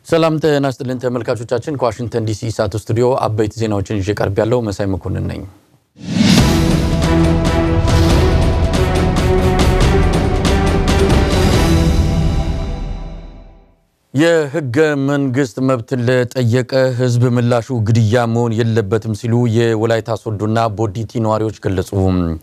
ሰላም ጤና ይስጥልን ተመልካቾቻችን፣ ከዋሽንግተን ዲሲ ኢሳት ስቱዲዮ አበይት ዜናዎችን ይዤ ቀርብ ያለው መሳይ መኮንን ነኝ። የህገ መንግስት መብትን ለጠየቀ ህዝብ ምላሹ ግድያ መሆን የለበትም ሲሉ የወላይታ ሶዶና ቦዲቲ ነዋሪዎች ገለጹ።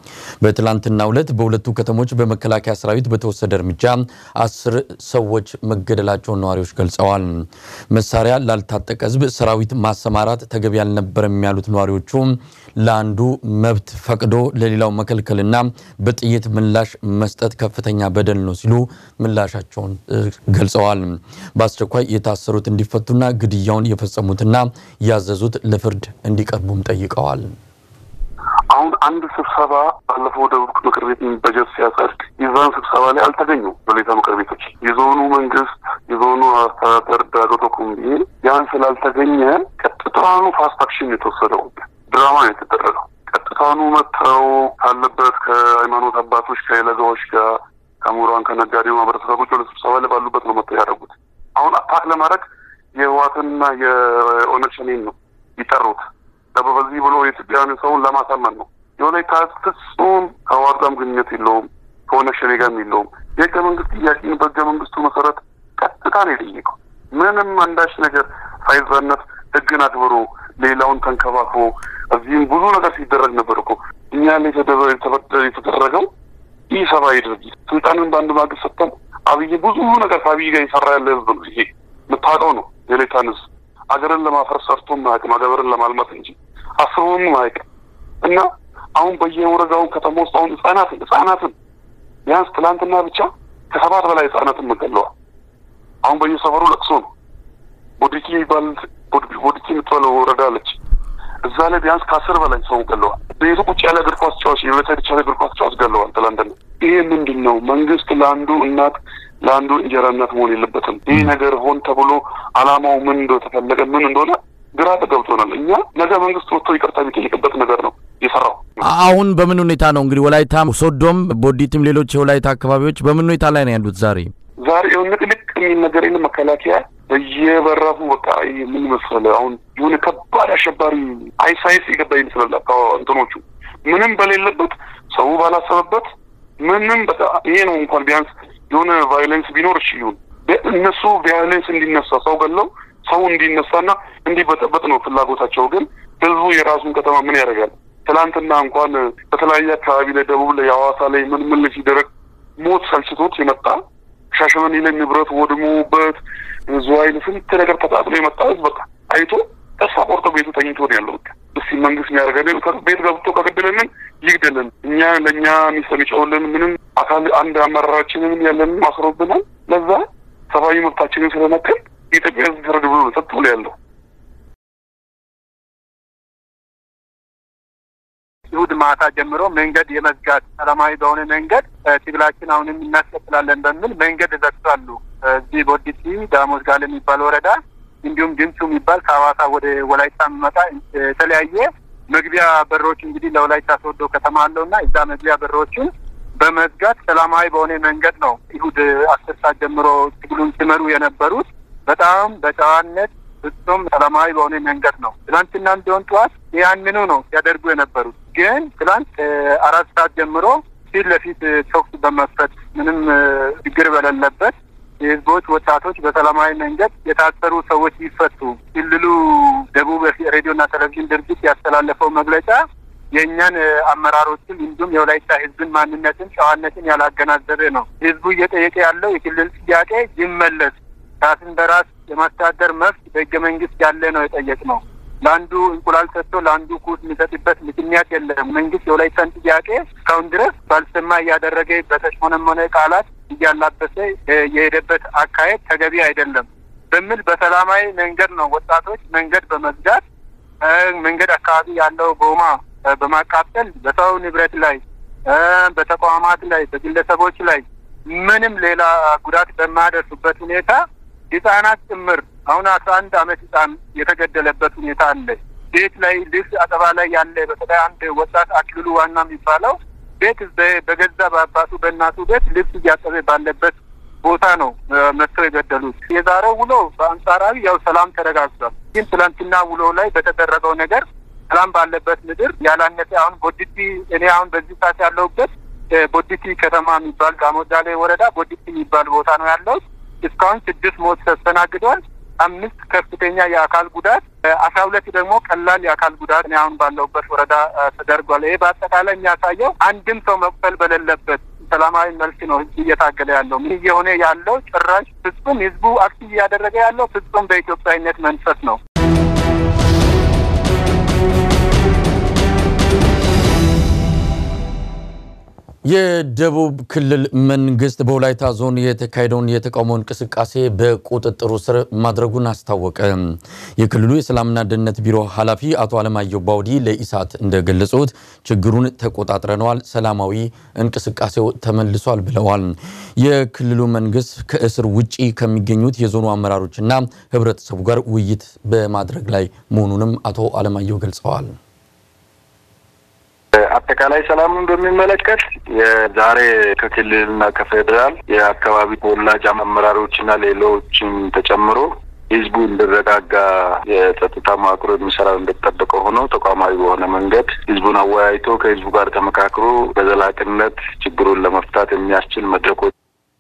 በትላንትናው ዕለት በሁለቱ ከተሞች በመከላከያ ሰራዊት በተወሰደ እርምጃ አስር ሰዎች መገደላቸውን ነዋሪዎች ገልጸዋል። መሳሪያ ላልታጠቀ ህዝብ ሰራዊት ማሰማራት ተገቢ አልነበረም ያሉት ነዋሪዎቹ ለአንዱ መብት ፈቅዶ ለሌላው መከልከልና በጥይት ምላሽ መስጠት ከፍተኛ በደል ነው ሲሉ ምላሻቸውን ገልጸዋል። በአስቸኳይ የታሰሩት እንዲፈቱና ግድያውን የፈጸሙትና ያዘዙት ለፍርድ እንዲቀርቡም ጠይቀዋል። አሁን አንድ ስብሰባ ባለፈው ደቡብ ምክር ቤት በጀት ሲያጸድቅ የዛን ስብሰባ ላይ አልተገኙም። ወላይታ ምክር ቤቶች የዞኑ መንግስት የዞኑ አስተዳደር ዳገቶ ኩምቢ ያን ስላልተገኘ ቀጥታኑ ፋስት አክሽን የተወሰደው ድራማ ነው የተደረገው። ቀጥታኑ መጥተው ካለበት ከሃይማኖት አባቶች ከለጋዎች ጋር ከምሁራን ከነጋዴው ማህበረሰቦች ወደ ስብሰባ ላይ ባሉበት ነው መጥተው ያደረጉት። አሁን አታክ ለማድረግ የህወሓትና የኦነግ ሸኔን ነው ይጠሩት በዚህ ብሎ የኢትዮጵያን ሰውን ለማሳመን ነው። የወላይታ ፍጹም ከህወሓት ጋርም ግንኙነት የለውም፣ ከኦነግ ሸኔ ጋርም የለውም። የህገ መንግስት ጥያቄን በህገ መንግስቱ መሰረት ቀጥታ ነው የጠየቀው። ምንም አንዳች ነገር ሳይዛነት ህግን አክብሮ ሌላውን ተንከባክቦ እዚህም ብዙ ነገር ሲደረግ ነበር እኮ እኛ ላይ የተደረገው ይህ ሰብአዊ ድርጊት ስልጣንን በአንድ ማግስት ሰጥተን አብይ ብዙ ነገር ከአብይ ጋር የሰራ ያለ ህዝብ ነው። ይሄ የምታውቀው ነው። የሌታን ህዝብ አገርን ለማፈር ሰርቶም ማያውቅም፣ አገርን ለማልማት እንጂ አስበውም ማያውቅም። እና አሁን በየወረዳውን ከተማ ውስጥ አሁን ህጻናትን ህጻናትን ቢያንስ ትላንትና ብቻ ከሰባት በላይ ህጻናትን መገለዋል። አሁን በየሰፈሩ ለቅሶ ነው። ቦዲቲ ይባል ቦዲቲ የምትባለው ወረዳ አለች። እዛ ላይ ቢያንስ ከአስር በላይ ሰው ገለዋል። ቤቱ ቁጭ ያለ እግር ኳስ ጨዋች የዩናይትድ ቻለ እግር ኳስ ጨዋች ገለዋል ትላንትና። ይሄ ምንድን ነው? መንግስት ለአንዱ እናት ለአንዱ እንጀራ እናት መሆን የለበትም። ይህ ነገር ሆን ተብሎ አላማው ምን እንደተፈለገ ምን እንደሆነ ግራ ተገብቶናል። እኛ ነገ መንግስት ወጥቶ ይቅርታ የሚጠይቅበት ነገር ነው የሰራው። አሁን በምን ሁኔታ ነው እንግዲህ ወላይታ ሶዶም፣ ቦዲትም ሌሎች የወላይታ አካባቢዎች በምን ሁኔታ ላይ ነው ያሉት? ዛሬ ዛሬ የሆነ ንቅንቅ የሚል ነገር የለም። መከላከያ በየበራፉ በቃ ምን መሰለህ አሁን የሆነ ከባድ አሸባሪ አይሳይስ የገባ ይመስላል። እንትኖቹ ምንም በሌለበት ሰው ባላሰበበት ምንም በቃ ይሄ ነው እንኳን ቢያንስ የሆነ ቫዮሌንስ ቢኖር እሺ ይሁን። እነሱ ቫዮሌንስ እንዲነሳ ሰው ገለው ሰው እንዲነሳና እንዲበጠበጥ ነው ፍላጎታቸው። ግን ህዝቡ የራሱን ከተማ ምን ያደርጋል? ትላንትና እንኳን በተለያየ አካባቢ ላይ ደቡብ ላይ ሐዋሳ ላይ ምን ምን ላይ ሲደረግ ሞት ሰልችቶት የመጣ ሻሸመኔ ላይ ንብረት ወድሞበት ዝዋይ ስንት ነገር ተቃጥሎ የመጣ ህዝብ በቃ አይቶ ተስፋ ቆርጦ ቤቱ ተኝቶ ነው ያለው። በቃ እስኪ መንግስት የሚያደርገልን ቤት ገብቶ ከገደለንን ይግደልን፣ እኛ ለእኛ ሚስት የሚጨውልን ምንም አካል አንድ አመራራችንንም ያለንን አስሮብናል። ለዛ ሰብአዊ መብታችንን ስለነከል የኢትዮጵያ ህዝብ ፍረድ ብሎ ነው ጸጥ ብሎ ያለው። እሑድ ማታ ጀምሮ መንገድ የመዝጋት ሰላማዊ በሆነ መንገድ ትግላችን አሁንም እናስቀጥላለን በሚል መንገድ ዘግቷሉ። እዚህ ቦዲቲ ዳሞት ጋለ የሚባል ወረዳ እንዲሁም ድምፁ የሚባል ከሐዋሳ ወደ ወላይታ የሚመጣ የተለያየ መግቢያ በሮች እንግዲህ ለወላይታ ሶዶ ከተማ አለው እና እዛ መግቢያ በሮችን በመዝጋት ሰላማዊ በሆነ መንገድ ነው እሑድ አስር ሰዓት ጀምሮ ትግሉን ሲመሩ የነበሩት። በጣም በጨዋነት ፍጹም ሰላማዊ በሆነ መንገድ ነው። ትናንትናም ቢሆን ጠዋት ያንኑ ነው ሲያደርጉ የነበሩት። ግን ትላንት አራት ሰዓት ጀምሮ ፊት ለፊት ተኩስ በመክፈት ምንም ችግር በሌለበት የህዝቦች ወጣቶች በሰላማዊ መንገድ የታሰሩ ሰዎች ይፈቱ። ክልሉ ደቡብ ሬዲዮና ቴሌቪዥን ድርጅት ያስተላለፈው መግለጫ የእኛን አመራሮችን እንዲሁም የወላይታ ህዝብን ማንነትን፣ ጨዋነትን ያላገናዘበ ነው። ህዝቡ እየጠየቀ ያለው የክልል ጥያቄ ይመለስ፣ ራስን በራስ የማስተዳደር መብት በህገ መንግስት ያለ ነው የጠየቅ ነው። ለአንዱ እንቁላል ሰጥቶ ለአንዱ ኩስ የሚሰጥበት ምክንያት የለም። መንግስት የወላይታን ጥያቄ እስካሁን ድረስ ባልሰማ እያደረገ በተሽሞነሞነ ቃላት እያላበሰ የሄደበት አካሄድ ተገቢ አይደለም በሚል በሰላማዊ መንገድ ነው ወጣቶች መንገድ በመዝጋት መንገድ አካባቢ ያለው ጎማ በማቃጠል በሰው ንብረት ላይ፣ በተቋማት ላይ፣ በግለሰቦች ላይ ምንም ሌላ ጉዳት በማያደርሱበት ሁኔታ ህጻናት ጭምር አሁን አስራ አንድ አመት ህጻን የተገደለበት ሁኔታ አለ። ቤት ላይ ልብስ አጠባ ላይ ያለ በተለይ አንድ ወጣት አክልሉ ዋና የሚባለው ቤት በገዛ በአባቱ በእናቱ ቤት ልብስ እያጠበ ባለበት ቦታ ነው መጥተው የገደሉት። የዛሬው ውሎ በአንጻራዊ ያው ሰላም ተረጋግጧል። ግን ትላንትና ውሎ ላይ በተደረገው ነገር ሰላም ባለበት ምድር ያላነሰ አሁን ቦዲቲ እኔ አሁን በዚህ ሰዓት ያለሁበት ቦዲቲ ከተማ የሚባል ጋሞዳሌ ወረዳ ቦዲቲ የሚባል ቦታ ነው ያለሁት። እስካሁን ስድስት ሞት ተስተናግዷል። አምስት ከፍተኛ የአካል ጉዳት፣ አስራ ሁለት ደግሞ ቀላል የአካል ጉዳት እኔ አሁን ባለሁበት ወረዳ ተደርጓል። ይሄ በአጠቃላይ የሚያሳየው አንድም ሰው መቁሰል በሌለበት ሰላማዊ መልክ ነው ህዝብ እየታገለ ያለው። ምን እየሆነ ያለው ጭራሽ ፍጹም ህዝቡ አክቲቭ እያደረገ ያለው ፍጹም በኢትዮጵያዊነት መንፈስ ነው። የደቡብ ክልል መንግስት በወላይታ ዞን የተካሄደውን የተቃውሞ እንቅስቃሴ በቁጥጥሩ ስር ማድረጉን አስታወቀ። የክልሉ የሰላምና ደህንነት ቢሮ ኃላፊ አቶ አለማየሁ ባውዲ ለኢሳት እንደገለጹት ችግሩን ተቆጣጥረነዋል፣ ሰላማዊ እንቅስቃሴው ተመልሷል ብለዋል። የክልሉ መንግስት ከእስር ውጪ ከሚገኙት የዞኑ አመራሮችና ህብረተሰቡ ጋር ውይይት በማድረግ ላይ መሆኑንም አቶ አለማየሁ ገልጸዋል። አጠቃላይ ሰላሙን በሚመለከት የዛሬ ከክልልና ከፌዴራል የአካባቢ ተወላጅ አመራሮችና ሌሎችም ተጨምሮ ህዝቡ እንዲረጋጋ የጸጥታ መዋቅሮ የሚሰራው እንደተጠበቀ ሆኖ ተቋማዊ በሆነ መንገድ ህዝቡን አወያይቶ ከህዝቡ ጋር ተመካክሮ በዘላቂነት ችግሩን ለመፍታት የሚያስችል መድረኮች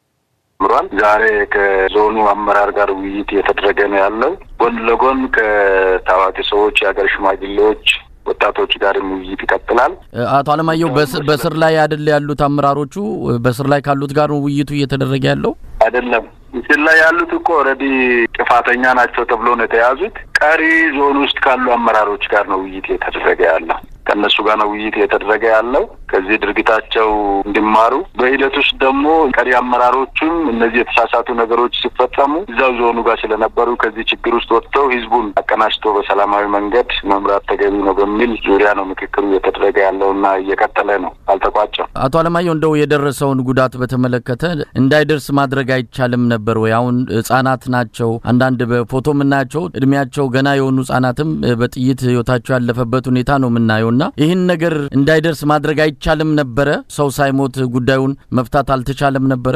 ጀምሯል። ዛሬ ከዞኑ አመራር ጋር ውይይት እየተደረገ ነው ያለው። ጎን ለጎን ከታዋቂ ሰዎች፣ የሀገር ሽማግሌዎች ወጣቶች ጋርም ውይይት ይቀጥላል። አቶ አለማየሁ በስር ላይ አይደል ያሉት አመራሮቹ? በስር ላይ ካሉት ጋር ነው ውይይቱ እየተደረገ ያለው? አይደለም ምስል ላይ ያሉት እኮ ኦልሬዲ ጥፋተኛ ናቸው ተብሎ ነው የተያዙት። ቀሪ ዞን ውስጥ ካሉ አመራሮች ጋር ነው ውይይት እየተደረገ ያለው። ከእነሱ ጋር ነው ውይይት እየተደረገ ያለው ከዚህ ድርጊታቸው እንዲማሩ። በሂደት ውስጥ ደግሞ ቀሪ አመራሮቹም እነዚህ የተሳሳቱ ነገሮች ሲፈጸሙ እዛው ዞኑ ጋር ስለነበሩ ከዚህ ችግር ውስጥ ወጥተው ህዝቡን አቀናጅቶ በሰላማዊ መንገድ መምራት ተገቢ ነው በሚል ዙሪያ ነው ምክክሩ እየተደረገ ያለውና እየቀጠለ ነው፣ አልተቋጨም። አቶ አለማየሁ እንደው የደረሰውን ጉዳት በተመለከተ እንዳይደርስ ማድረግ አይቻልም ነበር ወይ? አሁን ህጻናት ናቸው። አንዳንድ በፎቶ የምናያቸው እድሜያቸው ገና የሆኑ ህጻናትም በጥይት ህይወታቸው ያለፈበት ሁኔታ ነው የምናየው እና ይህን ነገር እንዳይደርስ ማድረግ አይቻልም ነበረ? ሰው ሳይሞት ጉዳዩን መፍታት አልተቻለም ነበረ?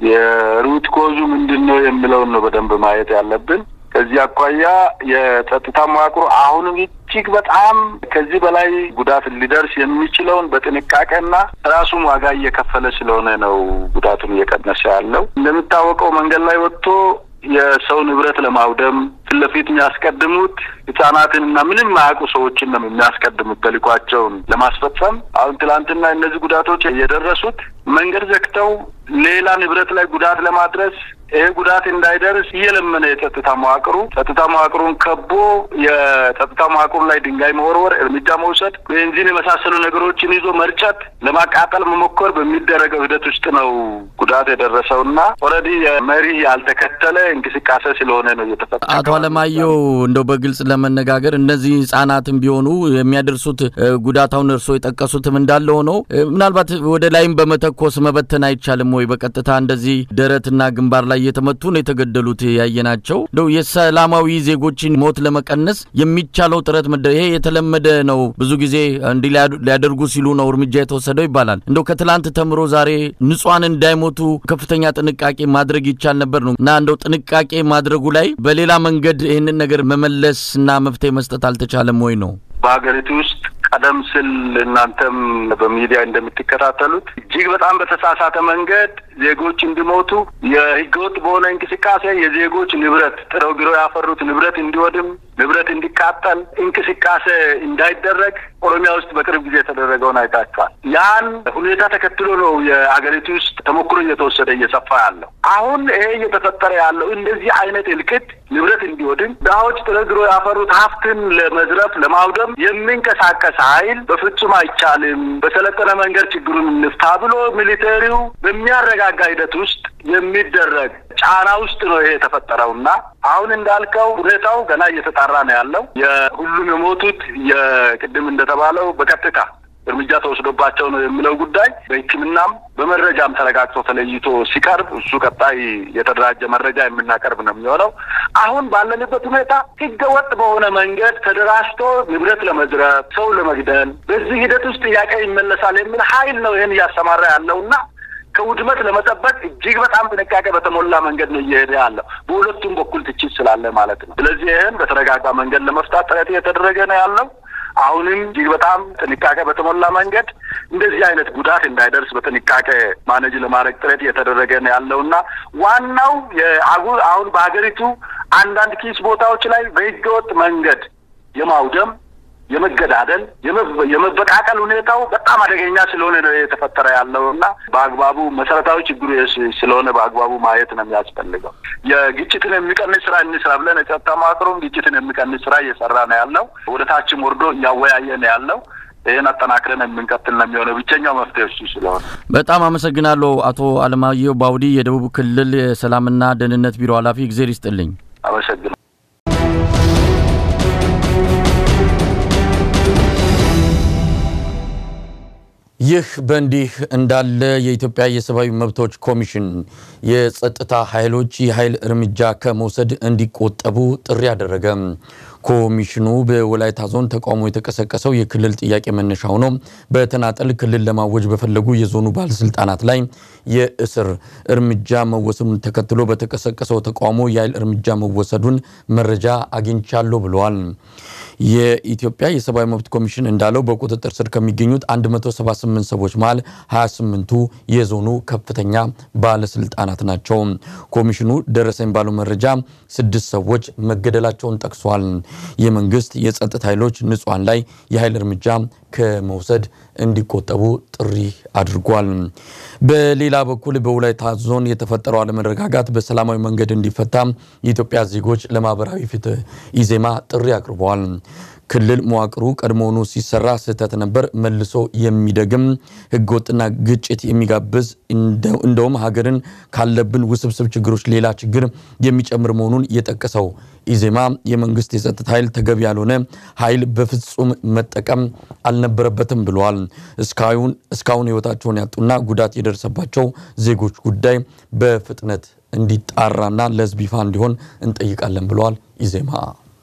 የሩት ኮዙ ምንድን ነው የሚለውን ነው በደንብ ማየት ያለብን። ከዚህ አኳያ የጸጥታ መዋቅሩ አሁንም እጅግ በጣም ከዚህ በላይ ጉዳት ሊደርስ የሚችለውን በጥንቃቄና ራሱም ዋጋ እየከፈለ ስለሆነ ነው ጉዳቱን እየቀነሰ ያለው። እንደሚታወቀው መንገድ ላይ ወጥቶ የሰው ንብረት ለማውደም ፊት ለፊት የሚያስቀድሙት ህጻናትንና ምንም ማያውቁ ሰዎችን ነው የሚያስቀድሙት ተልዕኳቸውን ለማስፈጸም። አሁን ትላንትና እነዚህ ጉዳቶች የደረሱት መንገድ ዘግተው ሌላ ንብረት ላይ ጉዳት ለማድረስ ይሄ ጉዳት እንዳይደርስ እየለመነ የጸጥታ መዋቅሩ ጸጥታ መዋቅሩን ከቦ የጸጥታ መዋቅሩ ላይ ድንጋይ መወርወር፣ እርምጃ መውሰድ፣ ቤንዚን የመሳሰሉ ነገሮችን ይዞ መርጨት፣ ለማቃጠል መሞከር በሚደረገው ሂደት ውስጥ ነው ጉዳት የደረሰው እና ኦልሬዲ የመሪ ያልተከተለ እንቅስቃሴ ስለሆነ ነው እየተፈጠረ። አቶ አለማየሁ እንደው በግልጽ ለመነጋገር እነዚህ ህጻናትም ቢሆኑ የሚያደርሱት ጉዳት አሁን እርስዎ የጠቀሱትም እንዳለ ሆነው ምናልባት ወደ ላይም በመተኮስ መበተን አይቻልም ወይ? በቀጥታ እንደዚህ ደረትና ግንባር ላይ እየተመቱ ነው የተገደሉት ያየናቸው። እንደው የሰላማዊ ዜጎችን ሞት ለመቀነስ የሚቻለው ጥረት መደ ይሄ የተለመደ ነው። ብዙ ጊዜ እንዲህ ሊያደርጉ ሲሉ ነው እርምጃ የተወሰደው ይባላል። እንደው ከትላንት ተምሮ ዛሬ ንጹሐን እንዳይሞቱ ከፍተኛ ጥንቃቄ ማድረግ ይቻል ነበር ነው እና እንደው ጥንቃቄ ማድረጉ ላይ በሌላ መንገድ ይህንን ነገር መመለስ እና መፍትሄ መስጠት አልተቻለም ወይ ነው? በሀገሪቱ ውስጥ ቀደም ሲል እናንተም በሚዲያ እንደምትከታተሉት እጅግ በጣም በተሳሳተ መንገድ ዜጎች እንዲሞቱ የህገወጥ በሆነ እንቅስቃሴ የዜጎች ንብረት ጥረው ግረው ያፈሩት ንብረት እንዲወድም ንብረት እንዲቃጠል እንቅስቃሴ እንዳይደረግ ኦሮሚያ ውስጥ በቅርብ ጊዜ የተደረገውን አይታችኋል። ያን ሁኔታ ተከትሎ ነው የሀገሪቱ ውስጥ ተሞክሮ እየተወሰደ እየሰፋ ያለው። አሁን ይሄ እየተፈጠረ ያለው እንደዚህ አይነት እልቅት ንብረት እንዲወድም ድሀዎች ጥረው ግረው ያፈሩት ሀብትን ለመዝረፍ ለማውደም የሚንቀሳቀስ ኃይል በፍጹም አይቻልም፣ በሰለጠነ መንገድ ችግሩን እንፍታ ብሎ ሚሊቴሪው በሚያረጋጋ ሂደት ውስጥ የሚደረግ ጫና ውስጥ ነው ይሄ የተፈጠረው እና አሁን እንዳልከው ሁኔታው ገና እየተጣራ ነው ያለው። የሁሉም የሞቱት የቅድም እንደተባለው በቀጥታ እርምጃ ተወስዶባቸው ነው የሚለው ጉዳይ በሕክምናም በመረጃም ተረጋግጦ ተለይቶ ሲቀርብ እሱ ቀጣይ የተደራጀ መረጃ የምናቀርብ ነው የሚሆነው። አሁን ባለንበት ሁኔታ ሕገ ወጥ በሆነ መንገድ ተደራጅቶ ንብረት ለመዝረፍ፣ ሰው ለመግደል በዚህ ሂደት ውስጥ ጥያቄ ይመለሳል የሚል ኃይል ነው ይህን እያሰማራ ያለው እና ከውድመት ለመጠበቅ እጅግ በጣም ጥንቃቄ በተሞላ መንገድ ነው እየሄደ ያለው። በሁለቱም በኩል ትችት ስላለ ማለት ነው። ስለዚህ ይህን በተረጋጋ መንገድ ለመፍታት ጥረት እየተደረገ ነው ያለው። አሁንም እጅግ በጣም ጥንቃቄ በተሞላ መንገድ እንደዚህ አይነት ጉዳት እንዳይደርስ በጥንቃቄ ማኔጅ ለማድረግ ጥረት እየተደረገ ነው ያለውና ዋናው የአጉ አሁን በሀገሪቱ አንዳንድ ኪስ ቦታዎች ላይ በህገወጥ መንገድ የማውደም የመገዳደል የመበቃቀል ሁኔታው በጣም አደገኛ ስለሆነ ነው የተፈጠረ ያለው እና በአግባቡ መሰረታዊ ችግሩ ስለሆነ በአግባቡ ማየት ነው የሚያስፈልገው። የግጭትን የሚቀንስ ስራ እንስራ ብለን የጸጥታ መዋቅሩም ግጭትን የሚቀንስ ስራ እየሰራ ነው ያለው። ወደ ታችም ወርዶ እያወያየ ነው ያለው። ይህን አጠናክረን የምንቀጥል ነው የሚሆነው። ብቸኛው መፍትሄ እሱ ስለሆነ በጣም አመሰግናለሁ። አቶ አለማየሁ ባውዲ የደቡብ ክልል የሰላምና ደህንነት ቢሮ ኃላፊ፣ እግዜር ይስጥልኝ። አመሰግናለሁ። ይህ በእንዲህ እንዳለ የኢትዮጵያ የሰብአዊ መብቶች ኮሚሽን የጸጥታ ኃይሎች የኃይል እርምጃ ከመውሰድ እንዲቆጠቡ ጥሪ አደረገ። ኮሚሽኑ በወላይታ ዞን ተቃውሞ የተቀሰቀሰው የክልል ጥያቄ መነሻ ሆኖ በተናጠል ክልል ለማወጅ በፈለጉ የዞኑ ባለስልጣናት ላይ የእስር እርምጃ መወሰዱን ተከትሎ በተቀሰቀሰው ተቃውሞ የኃይል እርምጃ መወሰዱን መረጃ አግኝቻለሁ ብለዋል። የኢትዮጵያ የሰብአዊ መብት ኮሚሽን እንዳለው በቁጥጥር ስር ከሚገኙት 178 ሰዎች መሃል 28ቱ የዞኑ ከፍተኛ ባለስልጣናት ናቸው። ኮሚሽኑ ደረሰኝ ባለው መረጃ ስድስት ሰዎች መገደላቸውን ጠቅሷል። የመንግስት የጸጥታ ኃይሎች ንጹሐን ላይ የኃይል እርምጃ ከመውሰድ እንዲቆጠቡ ጥሪ አድርጓል። በሌላ በኩል በወላይታ ዞን የተፈጠረው አለመረጋጋት በሰላማዊ መንገድ እንዲፈታ የኢትዮጵያ ዜጎች ለማህበራዊ ፍትህ ኢዜማ ጥሪ አቅርበዋል። ክልል መዋቅሩ ቀድሞውኑ ሲሰራ ስህተት ነበር፣ መልሶ የሚደግም ህገወጥና ግጭት የሚጋብዝ እንደውም ሀገርን ካለብን ውስብስብ ችግሮች ሌላ ችግር የሚጨምር መሆኑን የጠቀሰው ኢዜማ የመንግስት የጸጥታ ኃይል ተገቢ ያልሆነ ኃይል በፍጹም መጠቀም አልነበረበትም ብለዋል። እስካሁን ህይወታቸውን ያጡና ጉዳት የደረሰባቸው ዜጎች ጉዳይ በፍጥነት እንዲጣራና ለህዝብ ይፋ እንዲሆን እንጠይቃለን ብለዋል ኢዜማ።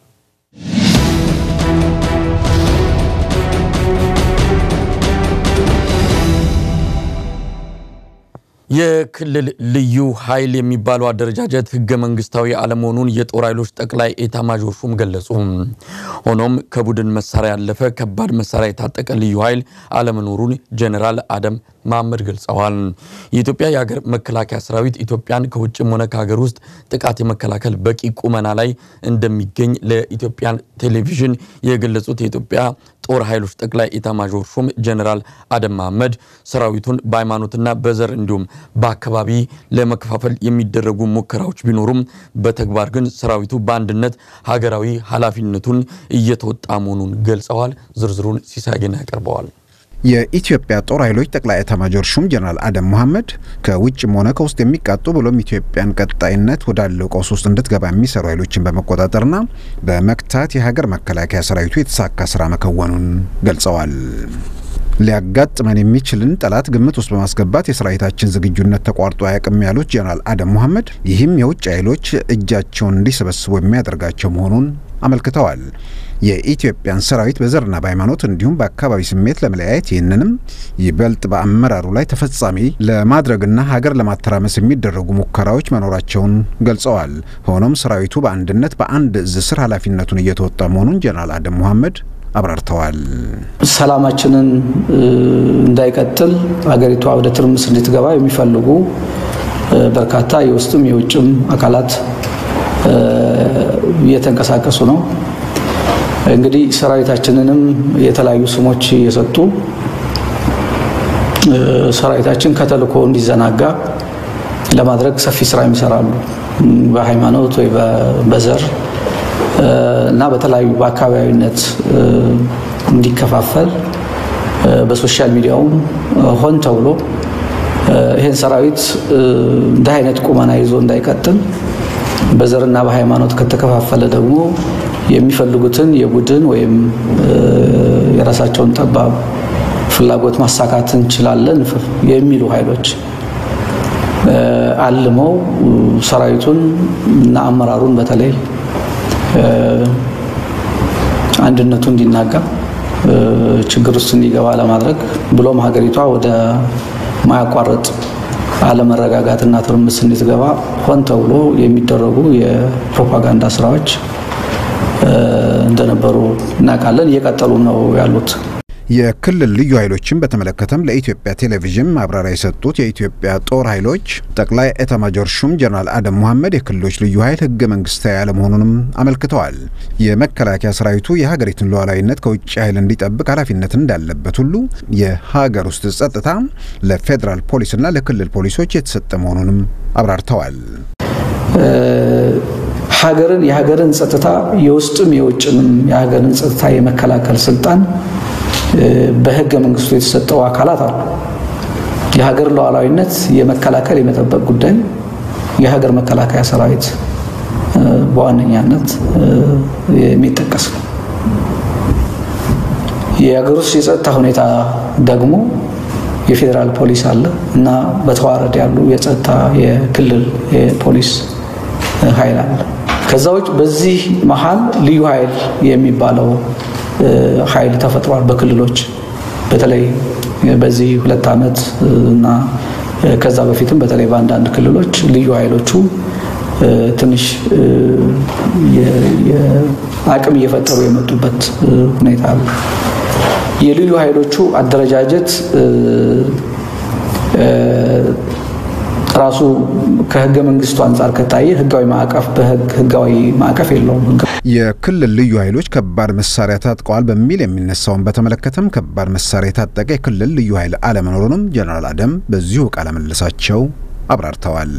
የክልል ልዩ ኃይል የሚባለው አደረጃጀት ህገ መንግስታዊ አለመሆኑን የጦር ኃይሎች ጠቅላይ ኤታማዦር ሹም ገለጹ። ሆኖም ከቡድን መሳሪያ ያለፈ ከባድ መሳሪያ የታጠቀ ልዩ ኃይል አለመኖሩን ጀኔራል አደም መሐመድ ገልጸዋል። የኢትዮጵያ የሀገር መከላከያ ሰራዊት ኢትዮጵያን ከውጭም ሆነ ከሀገር ውስጥ ጥቃት የመከላከል በቂ ቁመና ላይ እንደሚገኝ ለኢትዮጵያ ቴሌቪዥን የገለጹት የኢትዮጵያ ጦር ኃይሎች ጠቅላይ ኢታማዦር ሹም ጀኔራል አደም መሐመድ ሰራዊቱን በሃይማኖትና በዘር እንዲሁም በአካባቢ ለመከፋፈል የሚደረጉ ሙከራዎች ቢኖሩም በተግባር ግን ሰራዊቱ በአንድነት ሀገራዊ ኃላፊነቱን እየተወጣ መሆኑን ገልጸዋል። ዝርዝሩን ሲሳይና ያቀርበዋል። የኢትዮጵያ ጦር ኃይሎች ጠቅላይ ኤታማዦር ሹም ጀነራል አደም መሐመድ ከውጭም ሆነ ከውስጥ የሚቃጡ ብሎም ኢትዮጵያን ቀጣይነት ወዳለው ቀውስ ውስጥ እንድትገባ የሚሰሩ ኃይሎችን በመቆጣጠርና በመክታት የሀገር መከላከያ ሰራዊቱ የተሳካ ስራ መከወኑን ገልጸዋል። ሊያጋጥመን የሚችልን ጠላት ግምት ውስጥ በማስገባት የሰራዊታችን ዝግጁነት ተቋርጦ አያውቅም ያሉት ጀነራል አደም መሐመድ ይህም የውጭ ኃይሎች እጃቸውን እንዲሰበስቡ የሚያደርጋቸው መሆኑን አመልክተዋል። የኢትዮጵያን ሰራዊት በዘርና በሃይማኖት እንዲሁም በአካባቢ ስሜት ለመለያየት ይህንንም ይበልጥ በአመራሩ ላይ ተፈጻሚ ለማድረግና ሀገር ለማተራመስ የሚደረጉ ሙከራዎች መኖራቸውን ገልጸዋል። ሆኖም ሰራዊቱ በአንድነት በአንድ እዝ ስር ኃላፊነቱን እየተወጣ መሆኑን ጀነራል አደም መሐመድ አብራርተዋል። ሰላማችንን እንዳይቀጥል ሀገሪቷ ወደ ትርምስ እንድትገባ የሚፈልጉ በርካታ የውስጥም የውጭም አካላት እየተንቀሳቀሱ ነው። እንግዲህ ሰራዊታችንንም የተለያዩ ስሞች እየሰጡ ሰራዊታችን ከተልእኮ እንዲዘናጋ ለማድረግ ሰፊ ስራ ይሰራሉ። በሃይማኖት ወይ በዘር እና በተለያዩ በአካባቢነት እንዲከፋፈል በሶሻል ሚዲያውም ሆን ተብሎ ይህን ሰራዊት እንዲህ አይነት ቁመና ይዞ እንዳይቀጥል በዘርና በሃይማኖት ከተከፋፈለ ደግሞ የሚፈልጉትን የቡድን ወይም የራሳቸውን ጠባብ ፍላጎት ማሳካት እንችላለን የሚሉ ኃይሎች አልመው ሰራዊቱን እና አመራሩን በተለይ አንድነቱ እንዲናጋ ችግር ውስጥ እንዲገባ ለማድረግ ብሎም ሀገሪቷ ወደ ማያቋርጥ አለመረጋጋትና ትርምስ እንድትገባ ሆን ተብሎ የሚደረጉ የፕሮፓጋንዳ ስራዎች እንደነበሩ እናውቃለን። እየቀጠሉ ነው ያሉት። የክልል ልዩ ኃይሎችን በተመለከተም ለኢትዮጵያ ቴሌቪዥን ማብራሪያ የሰጡት የኢትዮጵያ ጦር ኃይሎች ጠቅላይ ኤታማጆር ሹም ጀነራል አደም ሙሐመድ የክልሎች ልዩ ኃይል ህገ መንግስታዊ አለመሆኑንም አመልክተዋል። የመከላከያ ሰራዊቱ የሀገሪቱን ሉዓላዊነት ከውጭ ኃይል እንዲጠብቅ ኃላፊነት እንዳለበት ሁሉ የሀገር ውስጥ ጸጥታ ለፌዴራል ፖሊስና ለክልል ፖሊሶች የተሰጠ መሆኑንም አብራርተዋል። ሀገርን የሀገርን ጸጥታ የውስጥም የውጭንም የሀገርን ጸጥታ የመከላከል ስልጣን በህገ መንግስቱ የተሰጠው አካላት አሉ። የሀገር ሉዓላዊነት የመከላከል የመጠበቅ ጉዳይ የሀገር መከላከያ ሰራዊት በዋነኛነት የሚጠቀስ ነው። የሀገር ውስጥ የጸጥታ ሁኔታ ደግሞ የፌዴራል ፖሊስ አለ እና በተዋረድ ያሉ የጸጥታ የክልል የፖሊስ ኃይል አለ። ከዛ ውጭ በዚህ መሀል ልዩ ኃይል የሚባለው ኃይል ተፈጥሯል። በክልሎች በተለይ በዚህ ሁለት ዓመት እና ከዛ በፊትም በተለይ በአንዳንድ ክልሎች ልዩ ኃይሎቹ ትንሽ አቅም እየፈጠሩ የመጡበት ሁኔታ አለ። የልዩ ኃይሎቹ አደረጃጀት ራሱ ከህገ መንግስቱ አንጻር ከታየ ህጋዊ ማዕቀፍ ህጋዊ ማዕቀፍ የለውም። የክልል ልዩ ኃይሎች ከባድ መሳሪያ ታጥቀዋል በሚል የሚነሳውን በተመለከተም ከባድ መሳሪያ የታጠቀ የክልል ልዩ ኃይል አለመኖሩንም ጀነራል አደም በዚሁ ቃለ ምልልሳቸው አብራርተዋል።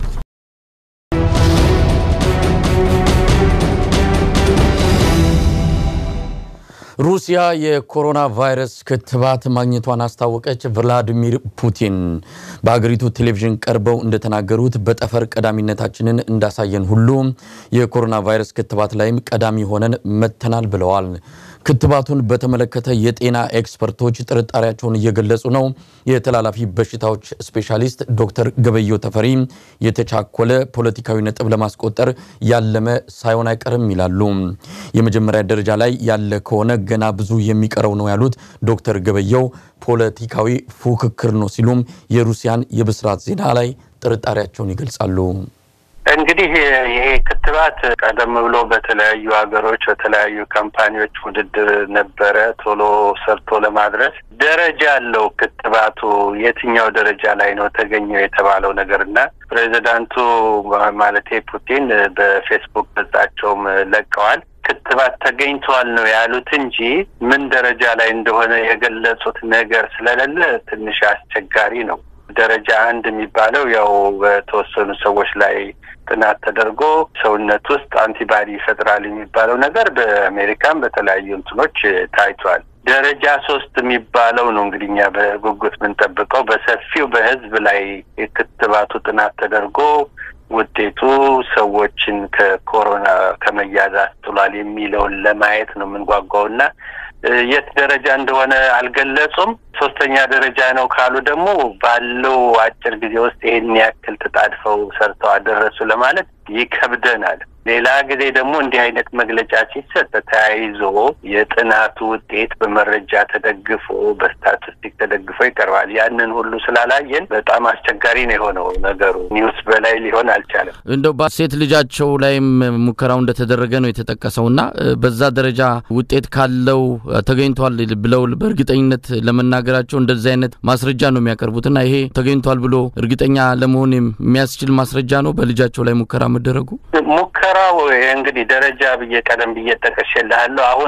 ሩሲያ የኮሮና ቫይረስ ክትባት ማግኘቷን አስታወቀች። ቭላዲሚር ፑቲን በሀገሪቱ ቴሌቪዥን ቀርበው እንደተናገሩት በጠፈር ቀዳሚነታችንን እንዳሳየን ሁሉ የኮሮና ቫይረስ ክትባት ላይም ቀዳሚ ሆነን መጥተናል ብለዋል። ክትባቱን በተመለከተ የጤና ኤክስፐርቶች ጥርጣሬያቸውን እየገለጹ ነው። የተላላፊ በሽታዎች ስፔሻሊስት ዶክተር ገበየው ተፈሪ የተቻኮለ ፖለቲካዊ ነጥብ ለማስቆጠር ያለመ ሳይሆን አይቀርም ይላሉ። የመጀመሪያ ደረጃ ላይ ያለ ከሆነ ገና ብዙ የሚቀረው ነው ያሉት ዶክተር ገበየው ፖለቲካዊ ፉክክር ነው ሲሉም የሩሲያን የብስራት ዜና ላይ ጥርጣሬያቸውን ይገልጻሉ። እንግዲህ ይሄ ክትባት ቀደም ብሎ በተለያዩ ሀገሮች በተለያዩ ካምፓኒዎች ውድድር ነበረ ቶሎ ሰርቶ ለማድረስ ደረጃ አለው። ክትባቱ የትኛው ደረጃ ላይ ነው ተገኘው የተባለው ነገር እና ፕሬዚዳንቱ ማለቴ ፑቲን በፌስቡክ ገጻቸውም ለቀዋል። ክትባት ተገኝተዋል ነው ያሉት እንጂ ምን ደረጃ ላይ እንደሆነ የገለጹት ነገር ስለሌለ ትንሽ አስቸጋሪ ነው። ደረጃ አንድ የሚባለው ያው በተወሰኑ ሰዎች ላይ ጥናት ተደርጎ ሰውነት ውስጥ አንቲባዲ ይፈጥራል የሚባለው ነገር በአሜሪካን በተለያዩ እንትኖች ታይቷል። ደረጃ ሶስት የሚባለው ነው እንግዲህ እኛ በጉጉት የምንጠብቀው በሰፊው በህዝብ ላይ የክትባቱ ጥናት ተደርጎ ውጤቱ ሰዎችን ከኮሮና ከመያዝ አስጥሏል የሚለውን ለማየት ነው የምንጓጓው እና የት ደረጃ እንደሆነ አልገለጹም። ሶስተኛ ደረጃ ነው ካሉ ደግሞ ባለው አጭር ጊዜ ውስጥ ይሄን ያክል ተጣድፈው ሰርተው አደረሱ ለማለት ይከብደናል። ሌላ ጊዜ ደግሞ እንዲህ አይነት መግለጫ ሲሰጥ ተያይዞ የጥናቱ ውጤት በመረጃ ተደግፎ በስታቲስቲክ ተደግፎ ይቀርባል። ያንን ሁሉ ስላላየን በጣም አስቸጋሪ ነው የሆነው ነገሩ። ኒውስ በላይ ሊሆን አልቻለም። እንደው ሴት ልጃቸው ላይም ሙከራው እንደተደረገ ነው የተጠቀሰው እና በዛ ደረጃ ውጤት ካለው ተገኝቷል ብለው በእርግጠኝነት ለመናገራቸው እንደዚህ አይነት ማስረጃ ነው የሚያቀርቡት እና ይሄ ተገኝቷል ብሎ እርግጠኛ ለመሆን የሚያስችል ማስረጃ ነው በልጃቸው ላይ ሙከራ መደረጉ። ሙከራው እንግዲህ ደረጃ ብዬ ቀደም ብዬ ጠቅሼልሃለሁ። አሁን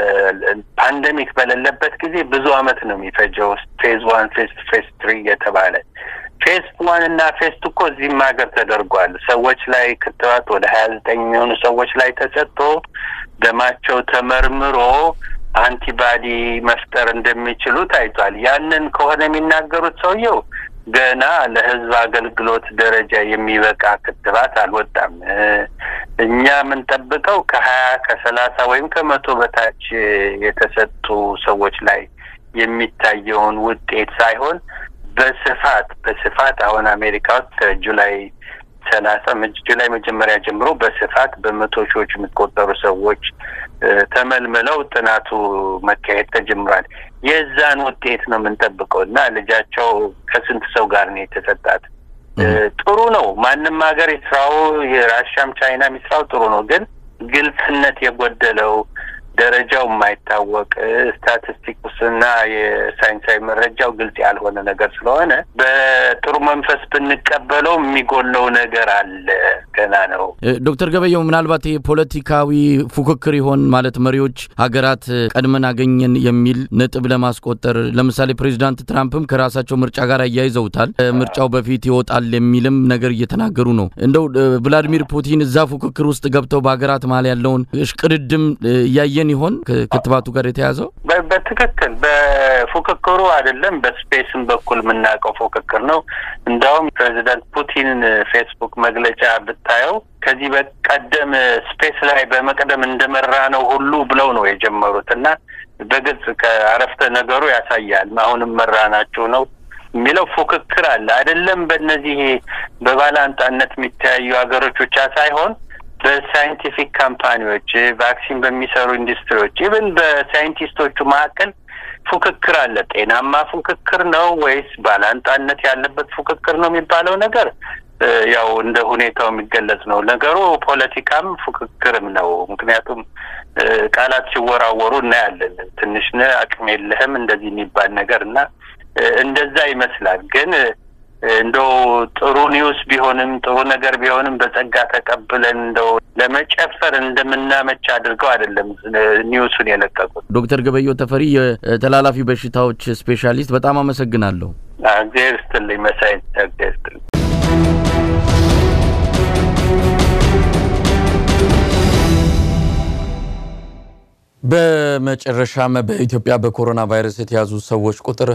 በፓንደሚክ በሌለበት ጊዜ ብዙ አመት ነው የሚፈጀው። ፌዝ ዋን፣ ፌዝ ፌዝ ትሪ የተባለ ፌዝ ዋን እና ፌዝ ቱ እኮ እዚህም ሀገር ተደርጓል። ሰዎች ላይ ክትባት ወደ ሀያ ዘጠኝ የሚሆኑ ሰዎች ላይ ተሰጥቶ ደማቸው ተመርምሮ አንቲባዲ መፍጠር እንደሚችሉ ታይቷል። ያንን ከሆነ የሚናገሩት ሰውየው ገና ለሕዝብ አገልግሎት ደረጃ የሚበቃ ክትባት አልወጣም። እኛ የምንጠብቀው ከሀያ ከሰላሳ ወይም ከመቶ በታች የተሰጡ ሰዎች ላይ የሚታየውን ውጤት ሳይሆን በስፋት በስፋት አሁን አሜሪካ ውስጥ ከጁላይ ሰላሳ ጁላይ መጀመሪያ ጀምሮ በስፋት በመቶ ሺዎች የሚቆጠሩ ሰዎች ተመልምለው ጥናቱ መካሄድ ተጀምሯል። የዛን ውጤት ነው የምንጠብቀው እና ልጃቸው ከስንት ሰው ጋር ነው የተሰጣት? ጥሩ ነው። ማንም ሀገር ይስራው፣ የራሻም ቻይና የሚስራው ጥሩ ነው። ግን ግልጽነት የጎደለው ደረጃው የማይታወቅ ስታቲስቲክስና የሳይንሳዊ መረጃው ግልጽ ያልሆነ ነገር ስለሆነ በጥሩ መንፈስ ብንቀበለው የሚጎለው ነገር አለ። ገና ነው። ዶክተር ገበየው ምናልባት የፖለቲካዊ ፉክክር ይሆን ማለት መሪዎች ሀገራት ቀድመን አገኘን የሚል ነጥብ ለማስቆጠር ለምሳሌ ፕሬዚዳንት ትራምፕም ከራሳቸው ምርጫ ጋር አያይዘውታል። ምርጫው በፊት ይወጣል የሚልም ነገር እየተናገሩ ነው። እንደው ቭላዲሚር ፑቲን እዛ ፉክክር ውስጥ ገብተው በሀገራት መሀል ያለውን እሽቅድድም እያየን ይሆን ከክትባቱ ጋር የተያዘው? በትክክል በፉክክሩ አይደለም፣ በስፔስም በኩል የምናውቀው ፉክክር ነው። እንዲያውም ፕሬዚዳንት ፑቲን ፌስቡክ መግለጫ ብታየው ከዚህ በቀደም ስፔስ ላይ በመቅደም እንደመራ ነው ሁሉ ብለው ነው የጀመሩት እና በግልጽ ከአረፍተ ነገሩ ያሳያል። አሁንም መራ ናቸው ነው የሚለው ፉክክር አለ አይደለም። በእነዚህ በባላንጣነት የሚተያዩ ሀገሮች ብቻ ሳይሆን በሳይንቲፊክ ካምፓኒዎች፣ ቫክሲን በሚሰሩ ኢንዱስትሪዎች፣ ኢቨን በሳይንቲስቶቹ መካከል ፉክክር አለ። ጤናማ ፉክክር ነው ወይስ ባላንጣነት ያለበት ፉክክር ነው የሚባለው ነገር ያው እንደ ሁኔታው የሚገለጽ ነው። ነገሩ ፖለቲካም ፉክክርም ነው። ምክንያቱም ቃላት ሲወራወሩ እናያለን። ትንሽ ነህ፣ አቅም የለህም እንደዚህ የሚባል ነገር እና እንደዛ ይመስላል ግን እንደው ጥሩ ኒውስ ቢሆንም ጥሩ ነገር ቢሆንም በጸጋ ተቀብለን እንደው ለመጨፈር እንደምናመች አድርገው አይደለም ኒውሱን የለቀቁት። ዶክተር ገበየው ተፈሪ የተላላፊ በሽታዎች ስፔሻሊስት፣ በጣም አመሰግናለሁ። እግዜር ይስጥልኝ መሳይ፣ እግዜር ይስጥልኝ። በመጨረሻም በኢትዮጵያ በኮሮና ቫይረስ የተያዙ ሰዎች ቁጥር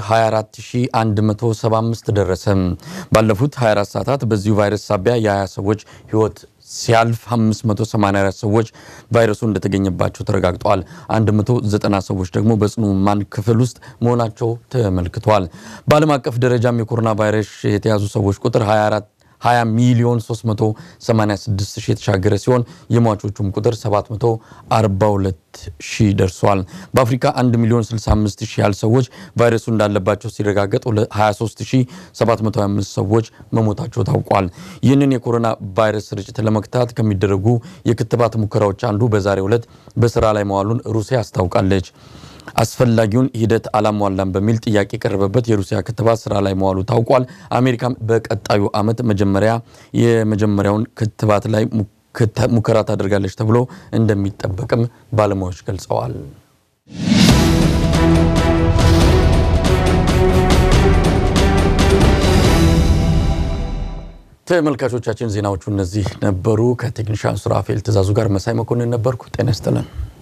24175 ደረሰ። ባለፉት 24 ሰዓታት በዚሁ ቫይረስ ሳቢያ የ20 ሰዎች ሕይወት ሲያልፍ 584 ሰዎች ቫይረሱ እንደተገኘባቸው ተረጋግጠዋል። 190 ሰዎች ደግሞ በጽኑ ሕሙማን ክፍል ውስጥ መሆናቸው ተመልክቷል። በዓለም አቀፍ ደረጃም የኮሮና ቫይረስ የተያዙ ሰዎች ቁጥር 24 20 ሚሊዮን 386 ሺህ የተሻገረ ሲሆን የሟቾቹም ቁጥር 742 ሺህ ደርሷል። በአፍሪካ 1 ሚሊዮን 65 ሺህ ያህል ሰዎች ቫይረሱ እንዳለባቸው ሲረጋገጥ 23725 ሰዎች መሞታቸው ታውቋል። ይህንን የኮሮና ቫይረስ ስርጭት ለመግታት ከሚደረጉ የክትባት ሙከራዎች አንዱ በዛሬው ዕለት በስራ ላይ መዋሉን ሩሲያ አስታውቃለች። አስፈላጊውን ሂደት አላሟላም በሚል ጥያቄ የቀረበበት የሩሲያ ክትባት ስራ ላይ መዋሉ ታውቋል። አሜሪካም በቀጣዩ ዓመት መጀመሪያ የመጀመሪያውን ክትባት ላይ ሙከራ ታደርጋለች ተብሎ እንደሚጠበቅም ባለሙያዎች ገልጸዋል። ተመልካቾቻችን ዜናዎቹ እነዚህ ነበሩ። ከቴክኒሻን ሱራፌል ትእዛዙ ጋር መሳይ መኮንን ነበርኩ። ጤና ይስጥልን።